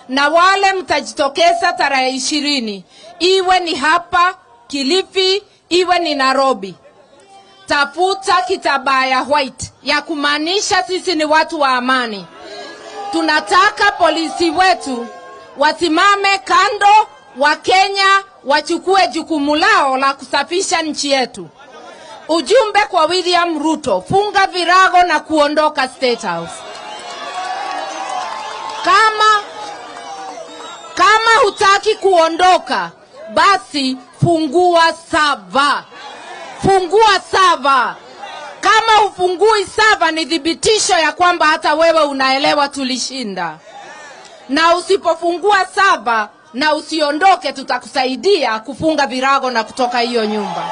na wale mtajitokeza tarehe ishirini, iwe ni hapa Kilifi, iwe ni Nairobi, tafuta kitambaa ya white ya kumaanisha sisi ni watu wa amani. Tunataka polisi wetu wasimame kando, Wakenya wachukue jukumu lao la kusafisha nchi yetu. Ujumbe kwa William Ruto, funga virago na kuondoka State House. Kama kama hutaki kuondoka, basi fungua sava, fungua sava. Kama hufungui sava, ni thibitisho ya kwamba hata wewe unaelewa tulishinda. Na usipofungua sava na usiondoke, tutakusaidia kufunga virago na kutoka hiyo nyumba.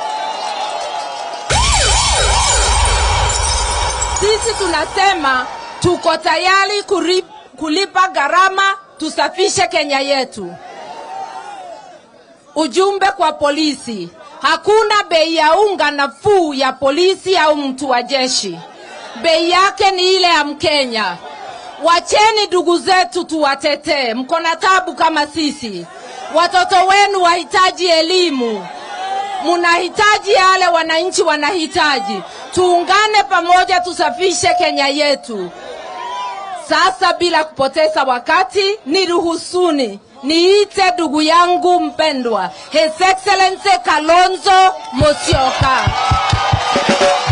Sisi tunasema tuko tayari kuri- kulipa gharama tusafishe Kenya yetu. Ujumbe kwa polisi, hakuna bei ya unga nafuu ya polisi au mtu wa jeshi. Bei yake ni ile ya Mkenya. Wacheni ndugu zetu tuwatetee, mko na tabu kama sisi. Watoto wenu wahitaji elimu, munahitaji yale wananchi wanahitaji. Tuungane pamoja, tusafishe Kenya yetu. Sasa bila kupoteza wakati, niruhusuni niite ndugu yangu mpendwa His Excellency Kalonzo Musyoka.